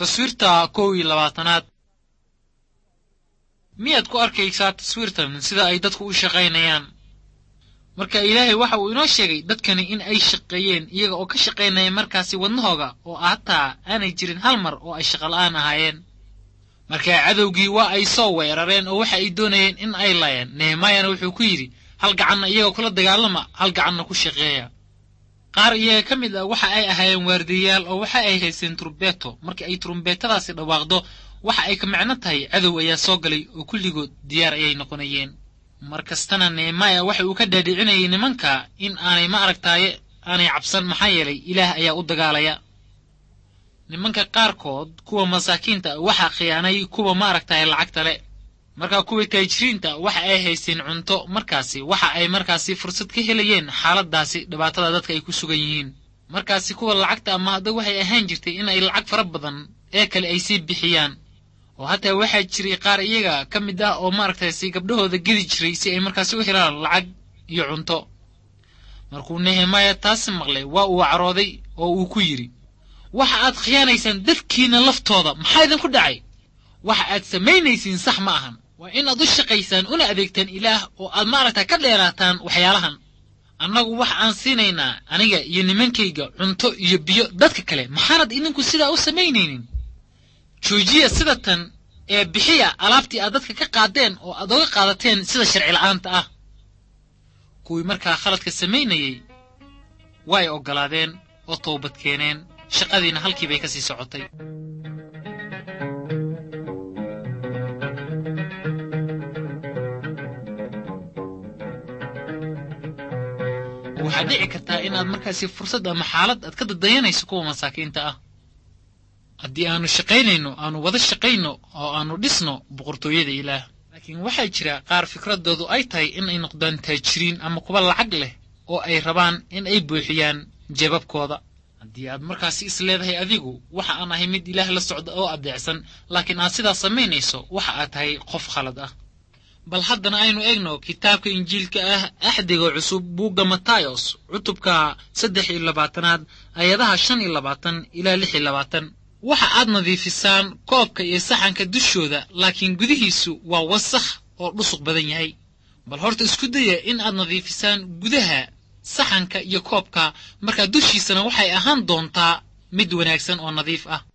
taswiirta kow iyo labaatanaad miyaad ku arkaysaa taswiirtan sida ay dadku u shaqaynayaan marka ilaahay waxa uu inoo sheegay dadkani in ay shaqeeyeen iyaga oo ka shaqaynaya markaasi wadnahooga oo hataa aanay jirin hal mar oo ay shaqola'aan ahaayeen markaa cadowgii waa ay soo weerareen oo waxa ay doonayeen in ay laayeen nehemaayana wuxuu ku yidhi hal gacanna iyagoo kula dagaalama hal gacanna ku shaqeeya qaar iyaga ka mid ah waxa ay ahaayeen waardiyayaal oo waxa ay haysteen turumbeeto markii ay turumbeetadaasi dhawaaqdo waxa ay ka macno tahay cadow ayaa soo galay oo kulligood diyaar ayay noqonayeen mar kastana nehemaaya waxa uu ka dhaadhicinayay nimanka in aanay ma aragtaaye aanay cabsan maxaa yeelay ilaah ayaa u dagaalaya nimanka qaarkood kuwa masaakiinta waxaa khiyaanay kuwa ma aragtaaye lacagta le markaa kuwii taajiriinta waxa ay haysteen cunto markaasi waxa ay markaasi fursad ka helayeen xaaladaasi dhibaatada dadka ay ku sugan yihiin markaasi kuwa lacagta ama hadda waxay ahaan jirtay in ay lacag fara badan ee kale ay sii bixiyaan oo hataa waxaa jiray qaar iyaga ka mid ah oo maaragtaysi gabdhahooda gedi jiray si ay markaasi u helaan lacag iyo cunto markuu nehemaaya taasi maqlay waa uu carooday oo uu ku yidhi waxa aad khiyaanaysaan dadkiina laftooda maxaa idinku dhacay waxa aad samaynaysiin sax ma ahan waa in aad u shaqaysaan una adeegtaan ilaah oo aad maaragta ka dheeraataan waxyaalahan annagu waxa aan siinaynaa aniga iyo nimankayga cunto iyo biyo dadka kale maxaanad idinku sidaa u samaynaynin joojiya sida tan ee bixiya alaabtii aad dadka ka qaadeen oo aad oga qaadateen sida sharci la'aanta ah kuwii markaa khaladka samaynayey way oggolaadeen oo toobad keeneen shaqadiina halkii bay ka sii socotay waxaad dhici kartaa inaad markaasi fursad ama xaalad aad ka dadayanayso kuwa masaakiinta ah haddii aanu shaqaynayno aanu wada shaqayno oo aanu dhisno boqortooyada ilaah laakiin waxaa jira qaar fikradoodu ay tahay in ay noqdaan taajiriin ama kuwa lacag leh oo ay rabaan in ay buuxiyaan jeebabkooda haddii aad markaasi is leedahay adigu waxa aan ahay mid ilaah la socda oo adeecsan laakiin aad sidaas samaynayso waxa aad tahay qof khalad ah bal haddana aynu eegno kitaabka injiilka ah axdiga cusub buugga matayos cutubka saddex iyo labaatanaad ayadaha shan iyo labaatan ilaa lix iyo labaatan waxa aad nadiifisaan koobka iyo saxanka dushooda laakiin gudihiisu waa wasakh oo dhusuq badan yahay bal horta isku daya in aad nadiifisaan gudaha saxanka iyo koobka markaa dushiisana waxay ahaan doontaa mid wanaagsan oo nadiif ah